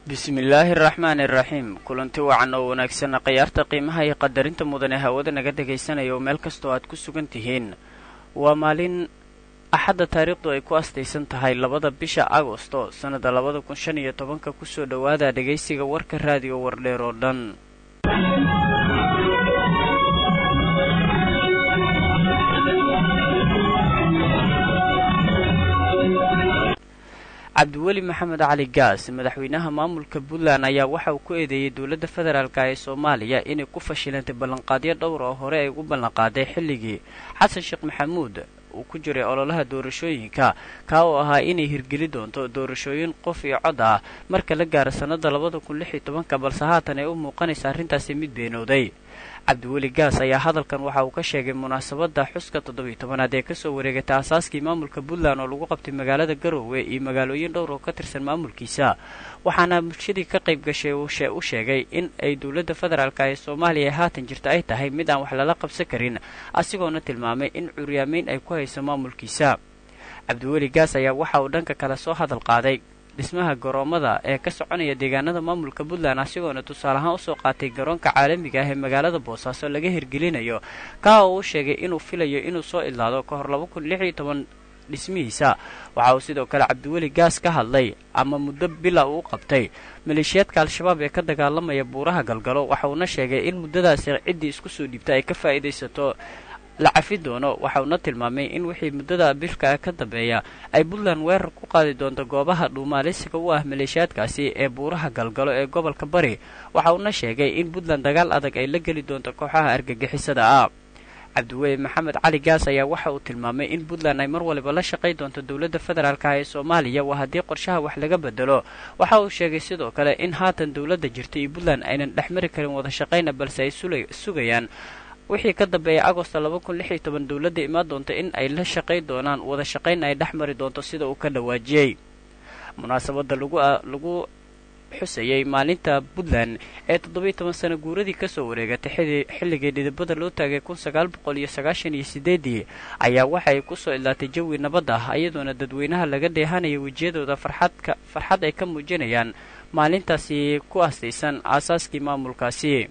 bismillaahi araxmaani iraxiim kulanti wacan oo wanaagsan khiyaarta qiimaha iyo qadarinta mudan ee hawada naga dhegaysanaya oo meel kastoo aad ku sugan tihiin waa maalin axadda taariikhdu ay ku astaysan tahay labada bisha agosto sannada labada kun shan iyo tobanka kusoo dhowaada dhegaysiga warka raadiyo wardheer oo dhan cabdiweli maxamed cali gaas madaxweynaha maamulka puntland ayaa waxa uu ku eedeeyey dowladda federaalk ee soomaaliya inay ku fashilantay ballanqaadyo dhowr oo hore ay ugu ballanqaaday xilligii xasan sheekh maxamuud uu ku jiray ololaha doorashooyinka kaa oo ahaa inay hirgeli doonto doorashooyin qof iyo cod ah marka la gaaro sannada labada kun lix iyo tobanka balse haatan ay u muuqanaysa arrintaasi mid beenooday cabdiweli gaas ayaa hadalkan waxa uu ka sheegay munaasabadda xuska toddobiyo tobanaad ee kasoo wareegatay aasaaskii maamulka puntland oo lagu qabtay magaalada garoowe iyo magaalooyin dhowr oo ka tirsan maamulkiisa waxaana bulshadii ka qayb gashay u sheegay in ay dowladda federaalk ee soomaaliya ee haatan jirta ay tahay mid aan wax lala qabsan karin asigoona tilmaamay in curyaameyn ay ku hayso maamulkiisa cabdiweli gaas ayaa waxa uu dhanka kale soo hadal qaaday dhismaha garoomada ee ka soconaya deegaanada maamulka puntland asigoona tusaale ahaan usoo qaatay garoonka caalamiga ah ee magaalada boosaaso laga hirgelinayo kaa oo uu sheegay inuu filayo inuu soo idlaado ka hor laba kun lix iyo toban dhismihiisa waxa uu sidoo kale cabdiweli gaas ka hadlay ama muddo bila uu qabtay maleeshiyaadka al-shabaab ee ka dagaalamaya buuraha galgalo waxa uuna sheegay in muddadaasi ciddii isku soo dhiibta ay ka faa'iidaysato la cafi doono waxa uuna tilmaamay in wixii muddada bilka ka dambeeya ay puntland weerar ku qaadi doonto goobaha dhuumaalisiga u ah maleeshiyaadkaasi ee buuraha galgalo ee gobolka bari waxa uuna sheegay in puntland dagaal adag ay la geli doonto kooxaha argagixisada ah cabdiweli maxamed cali gaas ayaa waxa uu tilmaamay in puntland ay mar waliba la shaqay doonto dowladda federaalk ee soomaaliya waa haddii qorshaha wax laga bedelo waxa uu sheegay sidoo kale in haatan dowladda jirta iyo puntland aynan dhexmari karin wada shaqayna balse ay sugayaan wixii ka dambeeyay agosto laba kun lix iyo toban dowladda imaan doonta in ay la shaqay doonaan wada shaqayn ay dhex mari doonto sida uu ka dhawaajiyey munaasabadda lagu lagu xusayey maalinta puntland ee toddobiyo toban sano guuradii kasoo wareegatay xilligii dhidibada loo taagay kun sagaal boqol iyo sagaashan iyo sideedii ayaa waxay kusoo idlaatay jawi nabad ah iyadoona dadweynaha laga dheehanaya wejiyadooda farxadka farxad ay ka muujinayaan maalintaasi ku astaysan aasaaskii maamulkaasi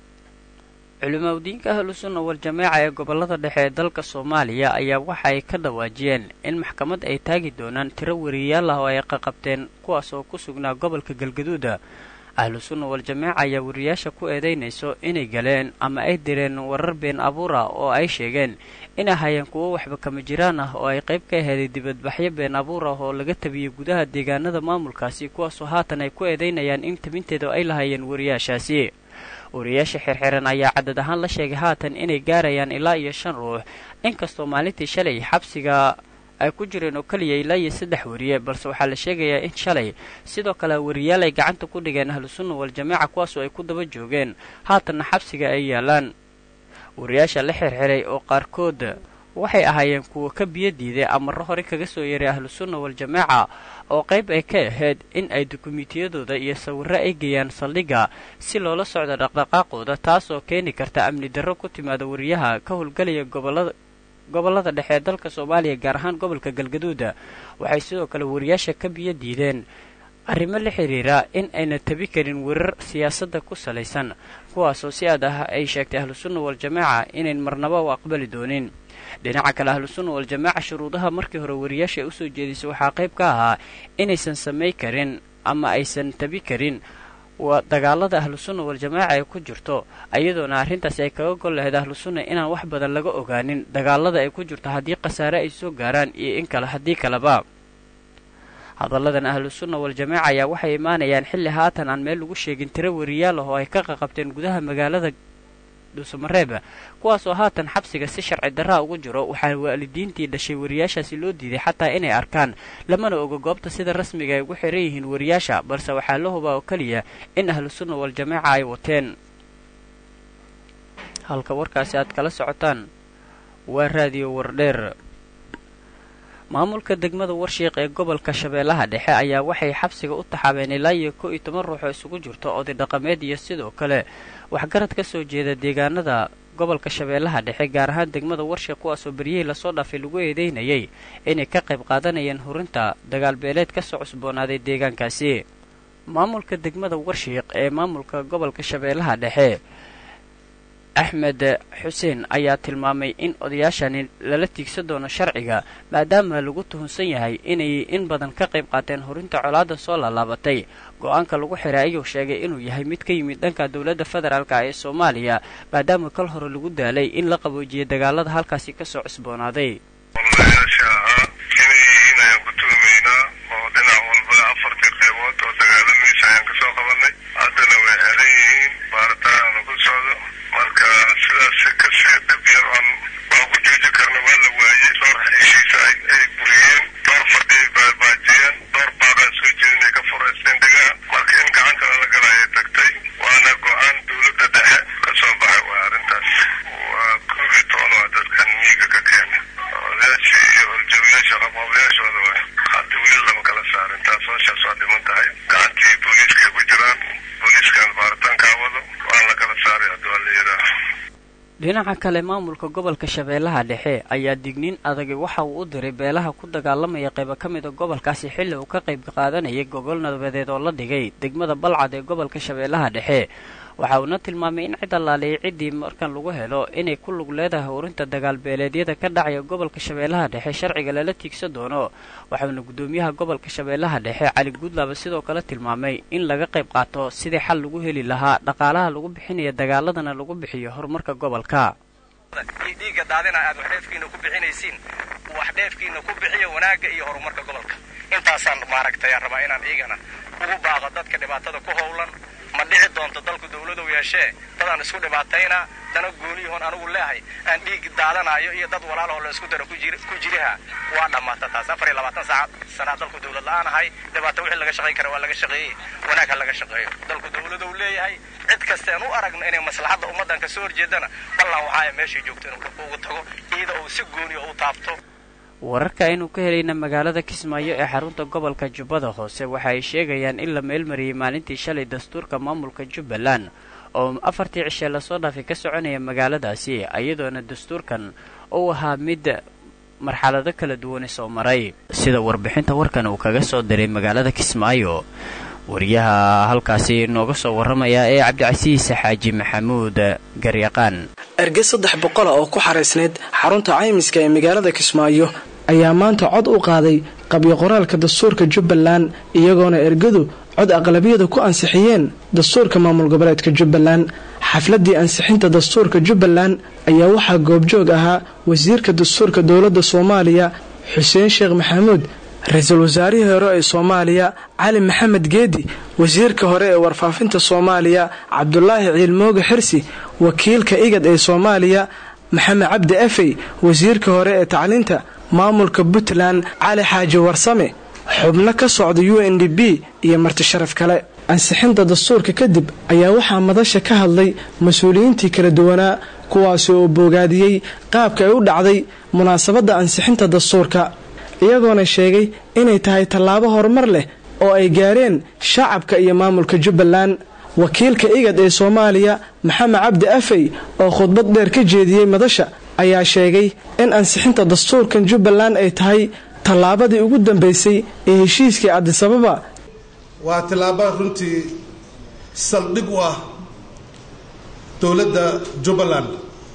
culimaudiinka ahlusunna wal-jamaaca ee gobollada dhexe ee dalka soomaaliya ayaa waxa ay ka dhawaajiyeen in maxkamad ay taagi doonaan tiro wariyayaal ah oo ay qaqabteen kuwaas oo ku sugnaa gobolka galgaduuda ahlusunna wal-jamaaca ayaa wariyayaasha ku eedaynayso inay galeen ama ay direen warar been abuur ah oo ay sheegeen inay hayeen kuwo waxba kama jiraan ah oo ay qayb ka aheeday dibadbaxyo been abuur ah oo laga tabiyey gudaha deegaanada maamulkaasi kuwaasoo haatan ay ku eedaynayaan in tabinteeda ay lahaayeen wariyaashaasi wariyaasha xirxiran ayaa cadad ahaan la sheegay haatan inay gaarayaan ilaa iyo shan ruux inkastoo maalintii shalay xabsiga ay ku jireen oo keliya ilaa iyo saddex wariye balse waxaa la sheegayaa in shalay sidoo kale wariyaal ay gacanta ku dhigeen ahlusunna wal-jamaaca kuwaasoo ay ku daba joogeen haatanna xabsiga ay yaalaan wariyaasha la xirxiray oo qaarkood waxay ahaayeen kuwa ka biyo diiday amarro hore kaga soo yeeray ahlusunna wal-jamaaca oo qayb ay ka ahayd in ay dukumiintiyadooda iyo sawirro ay geeyaan saldhigga si loola socdo dhaqdhaqaaqooda taasoo keeni karta amni darro ku timaada wariyaha ka howlgelaya gobolada gobollada dhexe ee dalka soomaaliya gaar ahaan gobolka galgaduuda waxay sidoo kale wariyaasha ka biyo diideen arrimo la xidhiira in ayna tabi karin werar siyaasadda ku salaysan kuwaasoo si aad ah ay sheegtay ahlusunna wal-jamaaca inayn marnaba u aqbali doonin dhinaca kale ahlusunna wal-jamaaca shuruudaha markii hore wariyaasha ay usoo jeedisay waxaa qayb ka ahaa inaysan samay karin ama aysan tabi karin waa dagaalada ahlusunna wal-jamaaca ay ku jirto iyadoona arrintaasi ay kaga gol lahayd ahlusunna inaan wax badan laga ogaanin dagaalada ay ku jirto haddii khasaare ay soo gaaraan iyo in kale haddii kaleba hadalladan ahlusunna wal-jamaaca ayaa waxay imaanayaan xilli haatan aan meel lagu sheegin tiro wariyaal ah oo ay ka qaqabteen gudaha magaalada dhuusamareeb kuwaasoo haatan xabsiga si sharci darraa ugu jiro waxaa waalidiintii dhashay wariyaashaasi loo diiday xataa inay arkaan lamana oga goobta sida rasmiga ay ugu xiran yihiin wariyaasha balse waxaa la hubaa oo keliya in ahlusunna wal-jamaaca ay wateen halka warkaasi aad kala socotaan waa raadiyo wardheer maamulka degmada warshiiq ee gobolka shabeellaha dhexe ayaa waxay xabsiga u taxaabeen ilaa iyo kow iyo toban ruux oo isugu jirto oday dhaqameed iyo sidoo kale waxgarad ka soo jeeda deegaanada gobolka shabeellaha dhexe gaar ahaan degmada warshiiq kuwaasoo beryihii lasoo dhaafay lagu eedeynayay inay ka qayb qaadanayeen hurinta dagaal beeleed ka soo cusboonaaday deegaankaasi maamulka degmada warshiiq ee maamulka gobolka shabeellaha dhexe axmed xuseen ayaa tilmaamay in odayaashani lala tiigsan doono sharciga maadaama lagu tuhunsan yahay inay in badan ka qayb qaateen horinta colaadda soo laalaabatay go-aanka lagu xiray ayuu sheegay inuu yahay mid ka yimid dhanka dowladda federaalk ee soomaaliya maadaama kal hore lagu daalay in la qaboojiyay dagaalada halkaasi kasoo cusboonaaday dhinaca kale maamulka gobolka shabeellaha dhexe ayaa digniin adagi waxa uu u diray beelaha ku dagaalamaya qaybo ka mida gobolkaasi xilli uu ka qayb qaadanayay gogol nabadeed oo la dhigay degmada balcad ee gobolka shabeellaha dhexe waxa uuna tilmaamay in cid allaaliyay ciddii markan lagu helo inay ku lug leedahay horinta dagaalbeeleedyada ka dhacaya gobolka shabeellaha dhexe sharciga lala tiigsan doono waxauna guddoomiyaha gobolka shabeellaha dhexe cali guudlaaba sidoo kale tilmaamay in laga qayb qaato sidii xal lagu heli lahaa dhaqaalaha lagu bixinaya dagaaladana lagu bixiyo horumarka gobolka dhiigga daadina aad waxdheefkiina ku bixinaysiin waxdheefkiina ku bixiya wanaagga iyo horumarka gobolka intaasaan maaragtay rabaa inaan iigana ugu baaqo dadka dhibaatada ku howlan ma dhici doonto dalku dawladow yeeshee dadaan isku dhibaatayna dana gooniyahoon anugu leehay aan dhiig daadanayo iyo dad walaalahoo la isku daro ku jiriha waa dhammaata taas afar iyo labaatan saac sanaa dalku dawlad la-aan ahay dhibaato wixii laga shaqayn kara waa laga shaqeeyey wanaag ha laga shaqeeyo dalku dawladow leeyahay cid kastean u aragno inay maslaxadda ummaddan ka soo horjeedana ballan waxaaya meeshay joogto inuu ugu tago iyada uu si gooniya u taabto wararka aynu ka helayna magaalada kismaayo ee xarunta gobolka jubbada hoose waxa ay sheegayaan in la meelmariyey maalintii shalay dastuurka maamulka jubbaland oo afartii cishee lasoo dhaafay ka soconaya magaaladaasi iyadoona dastuurkan uu ahaa mid marxalado kala duwane soo maray sida warbixinta warkan uu kaga soo diray magaalada kismaayo wariyaha halkaasi nooga soo warramaya ee cabdicasiis xaaji maxamuud garyaqaan erge saddex boqola oo ku xaraysnayd xarunta caymiska ee magaalada kismaayo ayaa maanta cod u qaaday qabyo qoraalka dastuurka jubbaland iyagoona ergadu cod aqlabiyada ku ansixiyeen dastuurka maamul goboleedka jubbaland xafladii ansixinta dastuurka jubbaland ayaa waxaa goobjoog ahaa wasiirka dastuurka dowladda soomaaliya xuseen sheekh maxamuud ra-iisul wasaarihii hore ee soomaaliya cali maxamed geedi wasiirka hore ee warfaafinta soomaaliya cabdulaahi ciilmooga xirsi wakiilka igad ee soomaaliya maxamed cabdi afey wasiirka hore ee tacliinta maamulka puntland cali xaaji warsame xubno ka socda u n d b iyo marti sharaf kale ansixinta dastuurka kadib ayaa waxaa madasha ka hadlay mas-uuliyiintii kala duwanaa kuwaasi oo boogaadiyey qaabka ay u dhacday munaasabadda ansixinta dastuurka iyagoona sheegay inay tahay tallaabo horumar leh oo ay gaareen shacabka iyo maamulka jubbaland wakiilka igad ee soomaaliya maxamed cabdi afey oo khudbad dheer ka jeediyey madasha ayaa sheegay in ansixinta dastuurkan jubbaland ay tahay tallaabadii ugu dambaysay ee heshiiskii cadisababa waa tallaaba runtii saldhig u ah dowladda jubbaland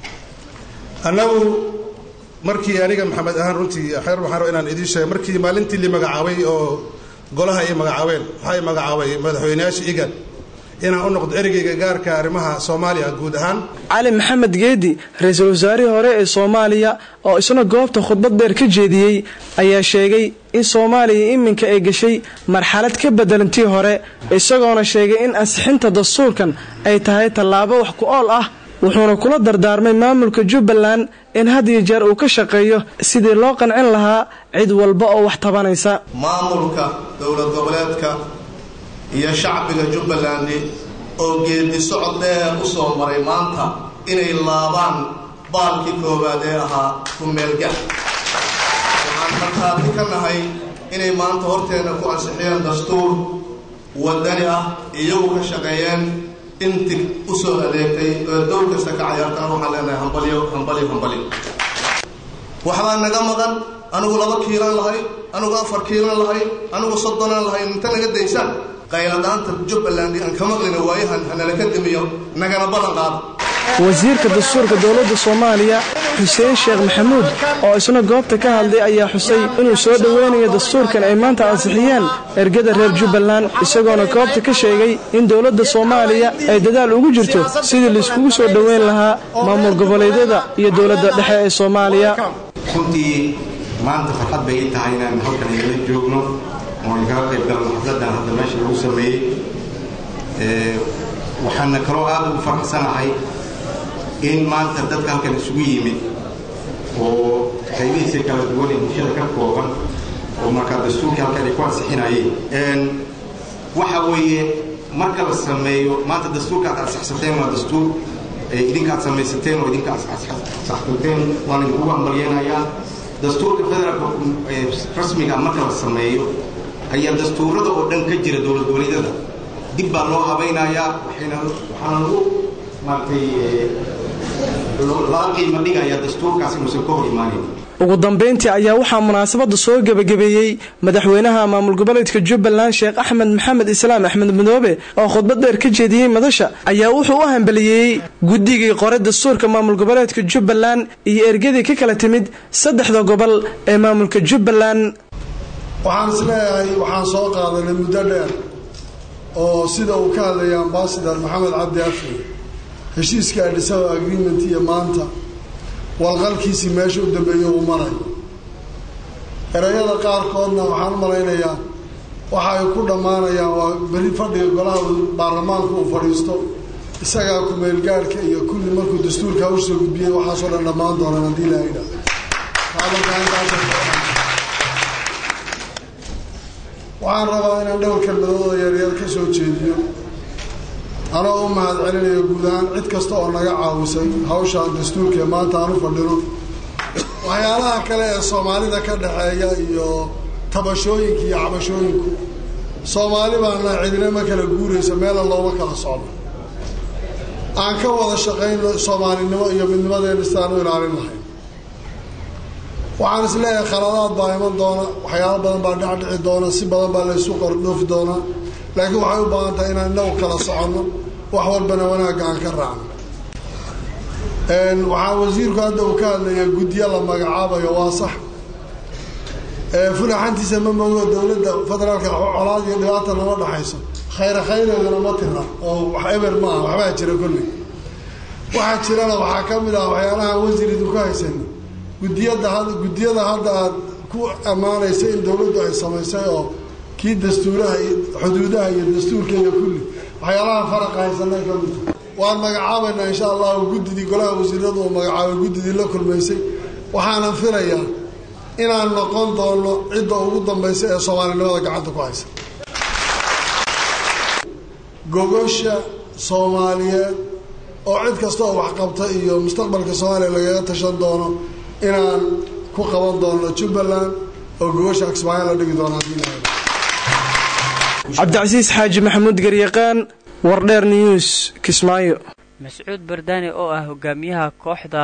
annagu markii aniga maxamed ahaan runtii xeer waxaan raba inaan idiin sheegay markii maalintii li magacaabay oo golaha ay magacaabeen waxay magacaabay madaxweyneyaasha igad inaan u noqdo ereygayga gaarka arrimaha soomaaliya guud ahaan cali maxamed geedi ra-iisul wasaarihii hore ee soomaaliya oo isna goobta khudbad dheer ka jeediyey ayaa sheegay in soomaaliya iminka ay gashay marxalad ka bedelantii hore isagoona sheegay in ansixinta dastuurkan ay tahay tallaabo wax ku ool ah wuxuuna kula dardaarmay maamulka jubbaland in had iyo jeer uu ka shaqeeyo sidii loo qancin lahaa cid walba oo wax tabanaysa maamulka dowlad goboleedka iyo shacbiga jubbaland oo geedi socod dheer u soo maray maanta inay laabaan baalkii koowaad ee ahaa kumeelgax waxaan markhaati ka nahay inay maanta horteenna ku ansixiyeen dastuur wadani ah iyagu ka shaqeeyeen intig u soo adeegtay oo dowl kasta ka cayaartana waxaan leenahay hambalyo hambalyo hambalyo waxbaa naga maqan anigu laba kiilan lahay anigu afar kiilan lahay anigu soddonaan lahay inta naga daysaan qayladhaanta jubbaland aan ka maqlina waayahan hanala ka damiyo nagana balan qaada wasiirka dastuurka dowladda soomaaliya xuseen sheekh maxamuud oo isna goobta ka hadlay ayaa xusay inuu soo dhoweynayo dastuurkan ay maanta ansixiyeen ergada reer jubbaland isagoona goobta ka sheegay in dowladda soomaaliya ay dadaal ugu jirto sidii laiskugu soo dhoweyn lahaa maamul goboleedyada iyo dowladda dhexe ee soomaaliya runtii maanta farxad bay ii tahay inaan halkan igala joogno oon kaga qayb galno xafladan hadda meesha lagu sameeyey waxaana kaloo aad ugu faraxsanahay in maanta dadka halkan isugu yimid oo qaybihiisa kala duwan ee bulshada ka kooban oo markaa dastuurkii halkan ay ku ansixinayeen waxa weeye marka la sameeyo maanta dastuurka aad ansixsateen waa dastuur idinka aad samaysateen oo idinka saxsateen waan idinkugu hambalyeenayaa dastuurka federaalka rasmiga marka la sameeyo ayaa dastuurada oo dhan ka jira dowlad goboleedyada dib baa loo habaynayaa waxayna waxaana lagu maaragtay laga qiimo dhigayaa dastuurkaas inuusan ka hor imaanin ugu dambayntii ayaa waxaa munaasabadda soo gebagabeeyey madaxweynaha maamul goboleedka jubbaland sheekh axmed maxamed islaam axmed madoobe oo khudbad dheer ka jeediyey madasha ayaa wuxuu u hambaliyeeyey guddigii qore dastuurka maamul goboleedka jubbaland iyo ergadii ka kala timid saddexda gobol ee maamulka jubbaland waxaan isleeyahay waxaan soo qaadanay muddo dheer oo sida uu ka hadlaya ambasador maxamed cabdi afri heshiiska adhisawa agreement iyo maanta walqalkiisii meesha u dambeeya uu marayo erayada qaarkoodna waxaan u malaynayaa waxa ay ku dhammaanayaan waa beri fadhiga golaha baarlamaanka uu fadhiisto isagaa ku-meelgaadhka iyo kulli markuu dastuurka hawsha gudbiyey waxaasoo dhan dhammaan doonaan haddii la idha waxaan rabaa inaan dhowr kelmadooda yaryar ka soo jeediyo anoo u mahad celinayo guud ahaan cid kasta oo naga caawisay hawshaan dastuurka ee maanta aan u fadhino waxyaalaha kale ee soomaalida ka dhaxeeya iyo tabashooyinka iyo cabashooyinku soomaali baana cidina ma kala guuraysa meela looma kala socdo aan ka wada shaqayno soomaalinimo iyo midnimadeena sidaan u ilaalin lahayn waxaan is leeyahay khaladaad baa iman doona waxyaalo badan baa dhecdhici doona si badan baa laysu qordhoofi doonaa laakiin waxay u baahan tahay inaan inagu kala soconno wax walbana wanaagga aan ka raacno waxaa wasiirku hadda uu ka hadlaya guddiyo la magacaabayo waa sax fulaxantiisa ma mogo dowladda federaalka colaad iyo dhibaata nama dhexayso khayra khayreedana ma tira oo wax eber ma aha waxbaa jira kolley waxaa jirana waxaa ka mid ah waxyaalahaan wasiir idinku haysano guddiyada guddiyada hadda aad ku ammaanaysa in dowladdu ay samaysay oo kii dastuuraha xuduudaha iyo dastuurka iyo kulli waxyaalaha faraqa haysanay ka mid waan magacaabaynaa insha allahu guddidii golaha wasiiradu uu magacaabay guddidii la kulmaysay waxaanan filayaa inaan noqon doono cidda ugu dambaysa ee soomaalinimada gacanta ku haysa gogosha soomaaliyeed oo cid kasta oo waxqabta iyo mustaqbalka soomaaliya lagaga tashan doono inaan ku qaban doono jubbaland oo gogosha kismaayo la dhigi doono haddii la cabdicasiis xaaji maxamuud garyaqaan wardheer news kismaayo mascuud bardaani oo ah hogaamiyaha kooxda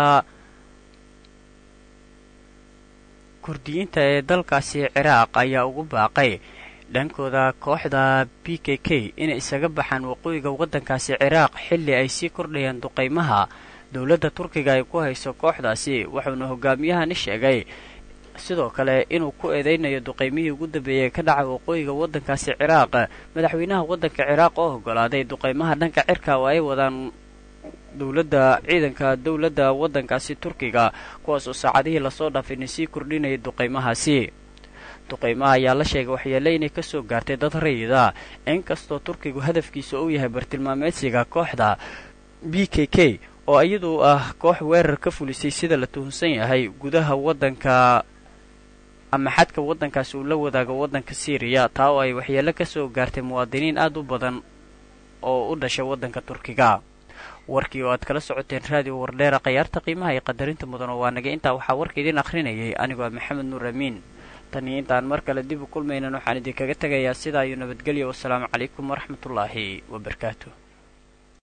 kurdiyiinta ee dalkaasi ciraaq ayaa ugu baaqay dhankooda kooxda b k k inay isaga baxaan waqooyiga waddankaasi ciraaq xilli ay sii kordhayaan duqaymaha dowladda turkiga ay ku hayso kooxdaasi wuxuuna hogaamiyahani sheegay sidoo kale inuu ku eedeynayo duqaymihii ugu dambeeyey ka dhacay waqooyiga waddankaasi ciraaq madaxweynaha waddanka ciraaq oo ogolaaday duqaymaha dhanka cirka oo ay wadaan dowladda ciidanka dowladda waddankaasi turkiga kuwaas oo saacadihii lasoo dhaafayna sii kordhinayay duqaymahaasi duqaymaha ayaa la sheegay waxyeele inay kasoo gaartay dad rayida inkastoo turkigu hadafkiisa uu yahay bartilmaameedsiga kooxda b k k oo iyadu ah koox weerar ka fulisay sida la tuhunsan yahay gudaha waddanka ama xadka waddankaasi uu la wadaago waddanka syriya taa oo ay waxyeelo kasoo gaartay muwaadiniin aad u badan oo u dhashay waddanka turkiga warkii oo aad kala socoteen raadiyo wardheera khayaarta qiimaha iyo qadarinta mudan oo waa naga intaa waxaa warka idin akhrinayay anigoo maxamed nuur amiin tan iyo intaan mar kale dib u kulmaynan waxaan idinkaga tegayaa sidaa iyo nabadgelya wasalaamu calaykum waraxmatullaahi wabarakaatu